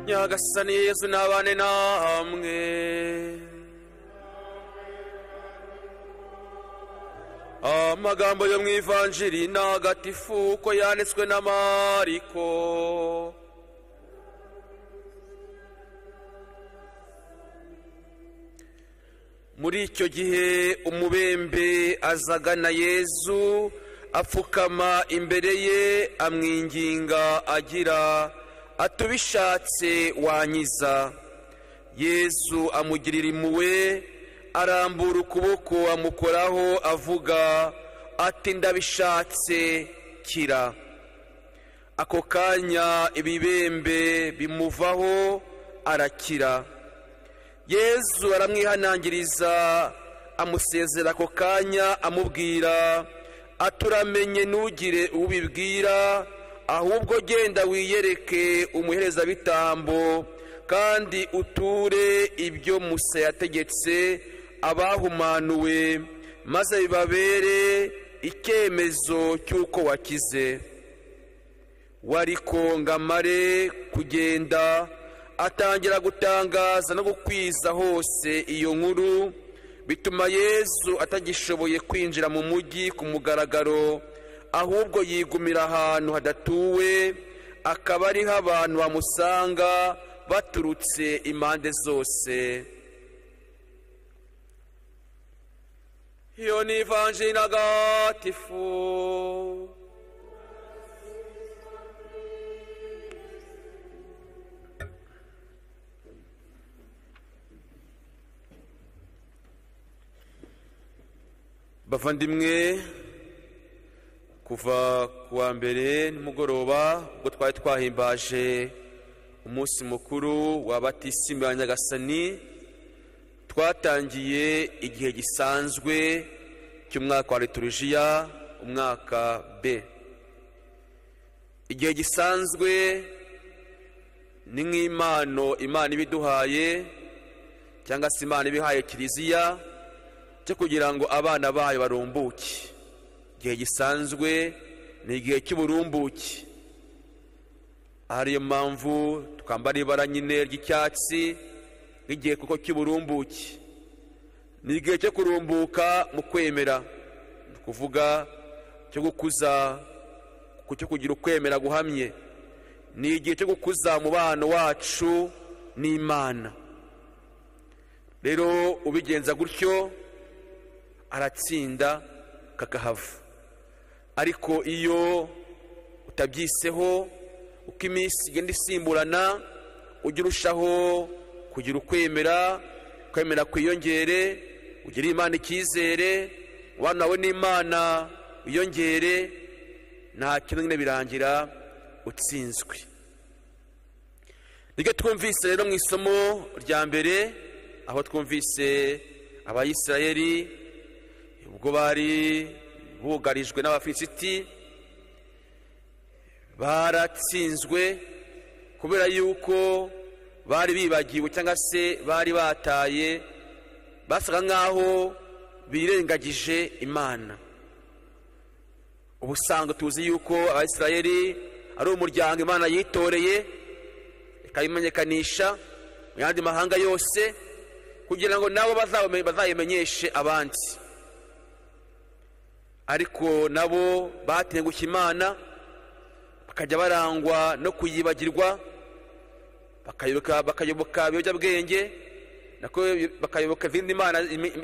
nyagasani yesu n'abane namwe amagambo yo mu ivanjiri ni agatifu ko yanditswe na mariko muri icyo gihe umubembe azagana yezu apfukama imbere ye amwinginga agira atubishatse wanyiza yezu amugirira impuhwe arambura ukuboko amukoraho avuga ati ndabishatse kira ako kanya ibibembe bimuvaho arakira yezu aramwihanangiriza amusezera ako kanya amubwira aturamenye ntugire ubibwira ahubwo genda wiyereke umuherezabitambo kandi uture ibyo musa yategetse abahumanuwe maze bibabere icyemezo cy'uko wakize wari kongamare kugenda atangira gutangaza no gukwiza hose iyo nkuru bituma yezu atagishoboye kwinjira mu mujyi ku mugaragaro ahubwo yigumira ahantu hadatuwe akaba ariho abantu bamusanga baturutse impande zose iyo ni ivanjiri ntagatifu bavandimwe kuva ku wa mbere nimugoroba ubwo twari twahimbaje umunsi mukuru wa batisimu ya nyagasani twatangiye igihe gisanzwe cy'umwaka wa liturujiya umwaka b igihe gisanzwe ni nk'impano imana ibiduhaye cyangwa se imana ibihaye kiliziya cyo kugira ngo abana bayo barumbuke igihe gisanzwe ni igihe cy'uburumbuke ariyo mpamvu twambara ibara nyine ry'icyatsi nk'igihe kuko cy'uburumbuke ni igihe cyo kurumbuka mu kwemera ni ukuvuga cyo gukuza cyo kugira ukwemera guhamye ni igihe cyo gukuza umubano wacu n'imana rero ubigenza gutyo aratsinda kakahava ariko iyo utabyiseho uko iminsi igenda isimburana ujya urushaho kugira ukwemera kwemera kwiyongere ugira imana icyizere umubano wawe n'imana wiyongere nta kintu nyine birangira utsinzwe niryo twumvise rero mu isomo rya mbere aho twumvise abayisirayeri ubwo bari bugarijwe n'abafilisiti baratsinzwe kubera yuko bari bibagiwe cyangwa se bari bataye basaga nk'aho birengagije imana ubusanzwe tuzi yuko abasirayeri ari umuryango imana yitoreye ikabimenyekanisha mu yandi mahanga yose kugira ngo nabo bazayimenyeshe abandi ariko nabo batengushye imana bakajya barangwa no kuyibagirwa bakayoboka ibiyobyabwenge bakayoboka izindi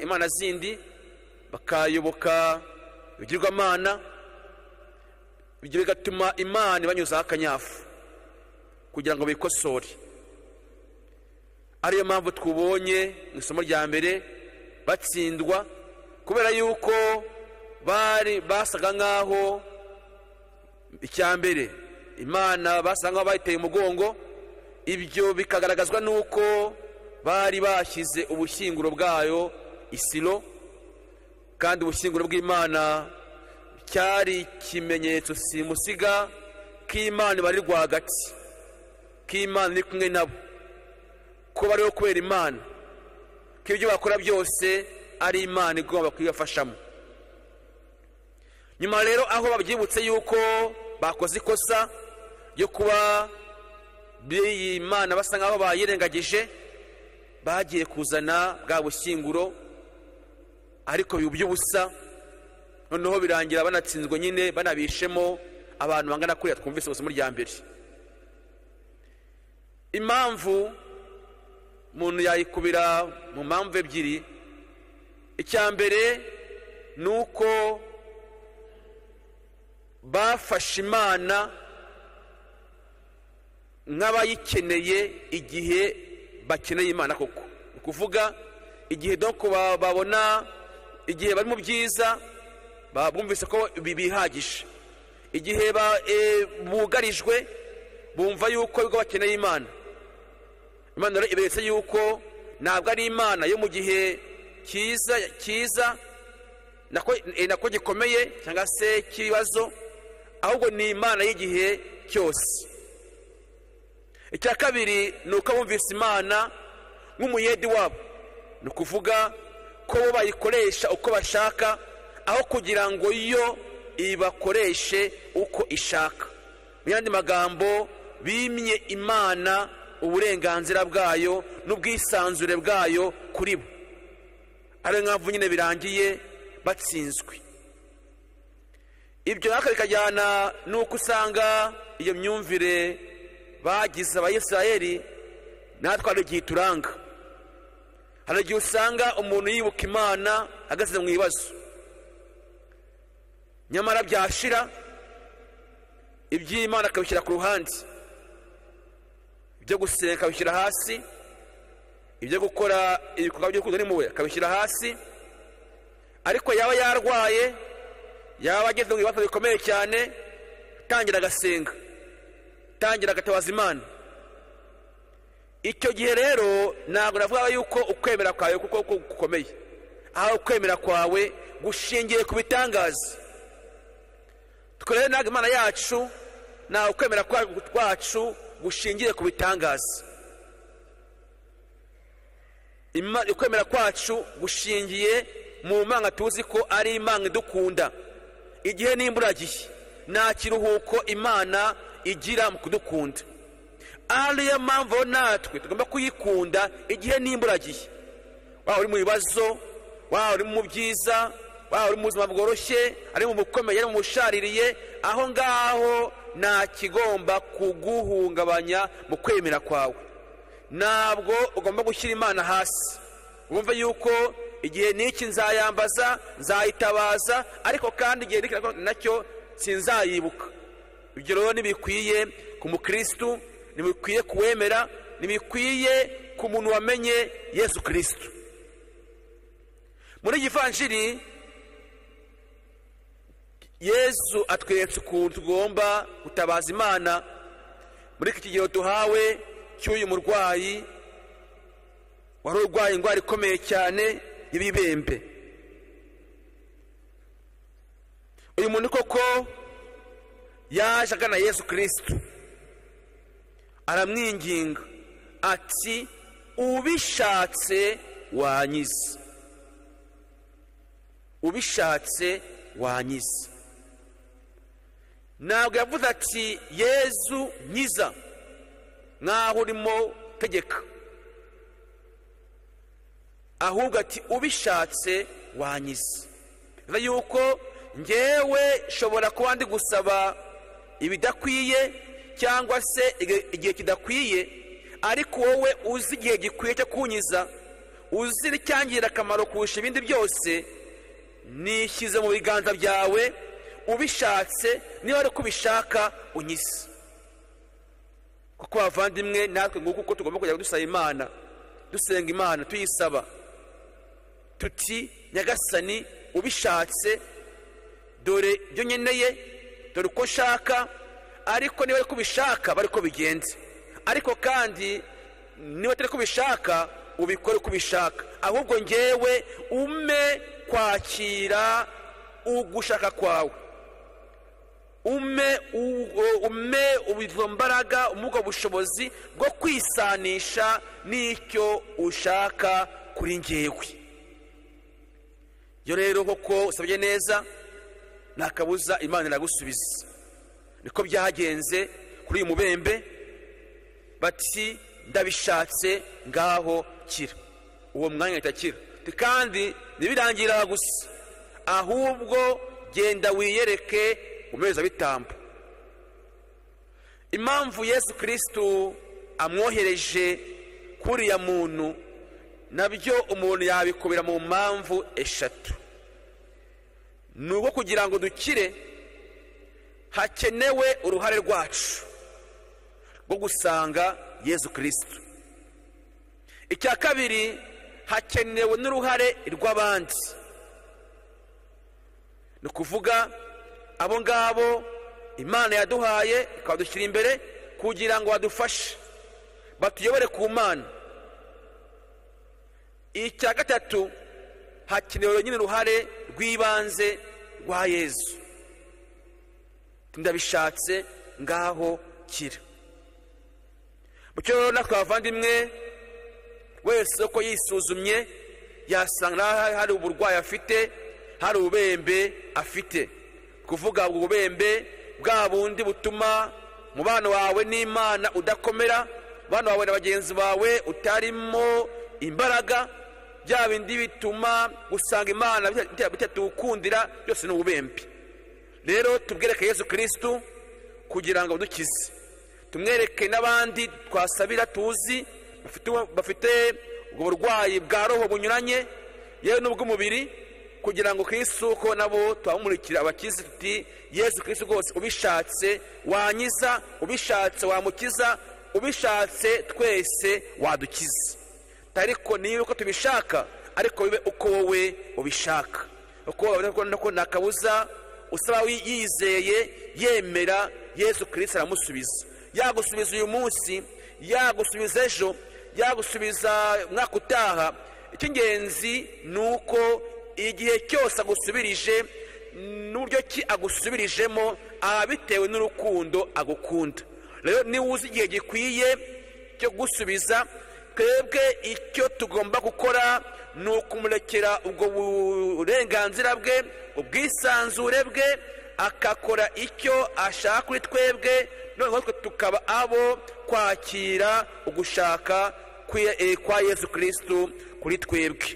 imana zindi bakayoboka ibigirwamana ibyo bigatuma imana ibanyuzaho akanyafu kugira ngo bikosore ariyo mpamvu twubonye mu isomo rya mbere batsindwa kubera yuko bari basaga nk'aho icya mbere imana basa nk'aho bayiteye umugongo ibyo bikagaragazwa n'uko bari bashyize ubushyinguro bwayo isiro kandi ubushyinguro bw'imana cyari ikimenyetso simusiga k'imana bari rwagati k'imana iri kumwe nabo ko bariho kubera imana ko ibyo bakora byose ari imana igomba kuyibafashamo nyuma rero aho babyibutse yuko bakoze ikosa ryo kuba b'iyi mana basa nk'aho bayirengagije bagiye kuzana bwa bushyinguro ariko biba iby'ubusa noneho birangira banatsinzwe nyine banabishemo abantu bangana kuriya twumvise isomo rya mbere impamvu umuntu yayikubira mu mpamvu ebyiri icya mbere ni uko bafashe imana nk'abayikeneye igihe bakeneye imana koko ni ukuvuga igihe doko babona igihe bari mu byiza bumvise ko bihagije igihe bugarijwe bumva yuko ibigo bakeneye imana imana rero iberetse yuko ntabwo ari imana yo mu gihe cyiza cyiza nako gikomeye cyangwa se cy'ibibazo ahubwo ni imana y'igihe cyose icya kabiri ni uko bumvise imana nk'umuyedi wabo ni ukuvuga ko bo bayikoresha uko bashaka aho kugira ngo yo ibakoreshe uko ishaka mu yandi magambo bimye imana uburenganzira bwayo n'ubwisanzure bwayo kuri bo ariyo mpamvu nyine birangiye batsinzwe ibyo naka bikajyana n'uko usanga iyo myumvire bagize abayisirayeri natwe hari igihe ituranga hari igihe usanga umuntu yibuka imana ageze mu ibibazo nyamara byashira iby'imana akabishyira ku ruhande ibyo gusenga akabishyira hasi ibyo gukora ibikorwa by'urukundo n'impuhwe akabishyira hasi ariko yaba yarwaye yaba ageze mu bibazo bikomeye cyane tangira agasenga tangira agatabaza imana icyo gihe rero ntabwo navuga yuko ukwemera kwawe kuko gukomeye aho ukwemera kwawe gushingiye ku bitangaza rero ntabwo imana yacu nta ukwemera kwacu gushingiye ku bitangaza ukwemera kwacu gushingiye mu mpanga tuzi ko ari impanga idukunda igihe n'imburagihe nta kiruhuko imana igira mu kudukunda ariyo mpamvu natwe tugomba kuyikunda igihe n'imburagihe waba uri mu bibazo waba uri mu byiza waba uri mu buzima bworoshye ari mu bukomeye ari mu bushaririye aho ngaho nta kigomba kuguhungabanya mu kwemera kwawe ntabwo ugomba gushyira imana hasi wumva yuko igihe n'iki nzayambaza nzayitabaza ariko kandi igihe nacyo sinzayibuka ibyo rero ntibikwiye ku mukirisitu ntibikwiye kuwemera ntibikwiye ku muntu wamenye yesu kirisitu muri givanjiri yesu atweretse ukuntu tugomba gutabaza imana muri iki kigero duhawe cy'uyu murwayi wari urwaye indwara ikomeye cyane y'ibibembe uyu muntu koko yaje agana yesu kirisitu aramwinginga ati ubishatse wanyize ubishatse wanyize ntabwo yavuze ati yezu nyiza nk'aho urimo tegeka ahubwo ati ubishatse wanyize bivuze yuko ngewe nshobora kuba ndi gusaba ibidakwiye cyangwa se igihe kidakwiye ariko wowe uzi igihe gikwiye cyo kunyiza uzi icyangirira akamaro kurusha ibindi byose nishyize mu biganza byawe ubishatse niba ari uko ubishaka unyize kuko bavandimwe natwe nguko uko tugomba kujya dusaba imana dusenga imana tuyisaba tuti nyagasani ubishatse dore ibyo nkeneye dore uko nshaka ariko niba ari kubishaka bari ko bigenze ariko kandi niba atari kubishaka ubikore uko ubishaka ahubwo ngewe ume kwakira ugushaka kwawe ume ume mbaraga umubwo bushobozi bwo kwisanisha n'icyo ushaka kuri ngewe iyo rero koko usabye neza nta kabuza imana iragusubiza niko byagenze kuri uyu mubembe bati ndabishatse ngaho kira uwo mwanya ahita akira kandi ntibirangira gusa ahubwo genda wiyereke umuherezabitambo impamvu yesu kirisitu amwohereje kuriya muntu nabyo umuntu yabikubira mu mpamvu eshatu ni ubwo kugira ngo dukire hakenewe uruhare rwacu rwo gusanga yesu kirisitu icya kabiri hakenewe n'uruhare rw'abandi ni ukuvuga abo ngabo imana yaduhaye ikabadushyira imbere kugira ngo badufashe batuyobore ku mana icya gatatu hakenewe nyine uruhare rw'ibanze rwa yezu ndabishatse ngaho kira mu cyo natwe abavandimwe wese uko yisuzumye yasanga hari uburwayi afite hari ububembe afite kuvuga ubwo bubembe bwa bundi butuma mubano wawe n'imana udakomera mubano wawe na bagenzi bawe utarimo imbaraga bya bindi bituma gusanga imana bitatuwukundira byose ni ububembe rero tubwereke yesu kirisitu kugira ngo dukize tumwereke n'abandi twasabira tuzi bafite ubwo burwayi bwa roho bunyuranye yewe n'ubw'umubiri kugira ngo ko nabo twamurikira abakize tuti yesu kirisitu rwose ubishatse wanyiza ubishatse wamukiza ubishatse twese wadukiza ariko niba uko tubishaka ariko bibe uko wowe ubishaka uko babona ko nta kabuza usaba yizeye yemera yesu kirisitu aramusubiza yagusubiza uyu munsi yagusubiza ejo yagusubiza umwaka utaha icy'ingenzi ni uko igihe cyose agusubirije n'uburyo ki agusubirijemo aba bitewe n'urukundo agukunda rero niba uzi igihe gikwiye cyo gusubiza twebwe icyo tugomba gukora ni ukumurekera ubwo burenganzira bwe ubwisanzure bwe akakora icyo ashaka kuri twebwe noneho twe tukaba abo kwakira ugushaka kwa yesu kirisitu kuri twebwe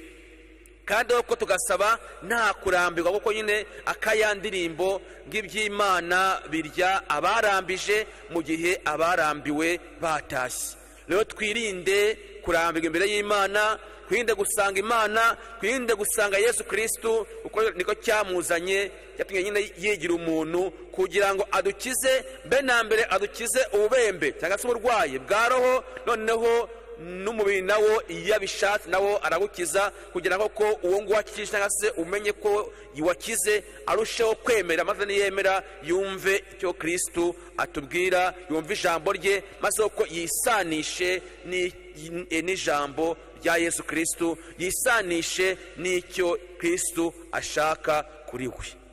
kandi uko tugasaba nta kurambirwa kuko nyine akaya ndirimbo ng'iby'imana birya abarambije mu gihe abarambiwe batashye rero twirinde kurambirwa imbere y'imana twirinde gusanga imana twirinde gusanga yesu kirisitu kuko niko cyamuzanye cyatumye nyine yigira umuntu kugira ngo adukize mbe na mbere adukize ububembe cyangwa se uburwayi bwa roho noneho n'umubiri nawo iyo abishatse nawo aragukiza kugira ngo ko uwo nguwo akikije cyangwa se umenye ko wakize arusheho kwemera maze niyemera yumve icyo kirisitu atubwira yumve ijambo rye maze uko yisanishe n'ijambo rya yesu kirisitu yisanishe n'icyo kirisitu ashaka kuri we